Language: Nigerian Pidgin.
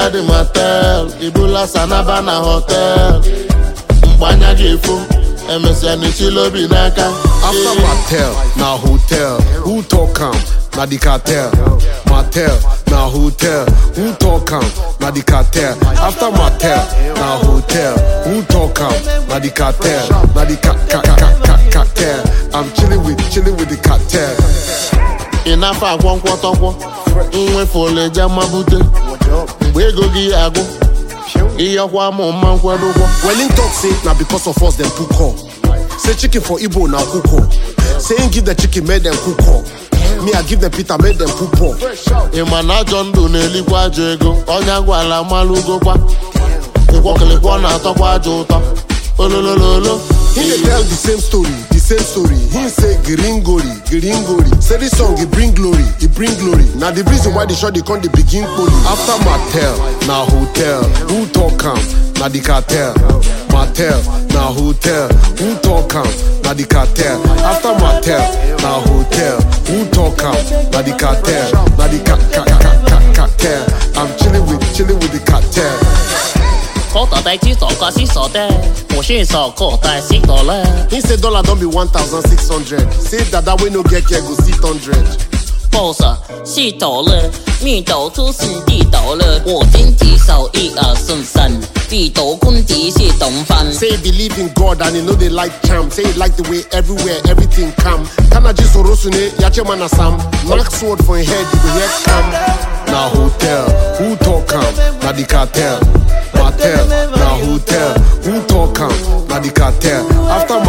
buga dị motel ibula sanaba na hotel mgbe anya ga-efo emesịa n'echila obi n'aka After Mattel, na hotel. Who talk am? Na the cartel. Mattel, na hotel. Who talk am? Na the cartel. After Mattel, na hotel. Who talk am? Na the cartel. Na the ca ca ca ca ca cartel. I'm chilling with chilling with the cartel. ị na-afọ akwọ nkwọtọkwọ nwefe oleje mabute mgbe ego gị agụ ihe ọkwa ma mma nkwado ụgwọ Well, in talk say na because of us them cook up. Say chicken for Igbo now cook up. Say him give the chicken made them cook up. Me I give them Peter made them cook up. ị ma na ajọ ndụ na-elikwa ajọ ego ọnya gwala malụgokwa ịkwọkịlịkwọ na-atọkwa ajọ ụtọ ololololo He dey tell the same story, the same story. He say gringori, gringori. Say this song he bring glory, he bring glory. Now the reason why the shot they come they begin poli. After Mattel, na hotel. Who talk am? Na the cartel. Mattel, na hotel. Who talk am? Na the cartel. After Mattel, na hotel. Who talk am? Na the cartel. Na the ca ca ca ca ca cartel. I'm chilling with chilling with the cartel. 口袋袋只做个是傻的，我是傻口袋是多了。 He say dollar don't be 1,600. Say dada we no get care go sit 100. boss 是抖了，蜜抖出是地抖了，我经济手一二顺三，地抖坤迪是东方。 Say he believe in God and he know they like charm. Say he like the way everywhere everything come. Kanaji Sorosune, Yache Manasam. Mark sword for him head, you go hear come. Na hotel, who talk am? Na the cartel. Mattel, na hotel, who talk am? Na the cartel. After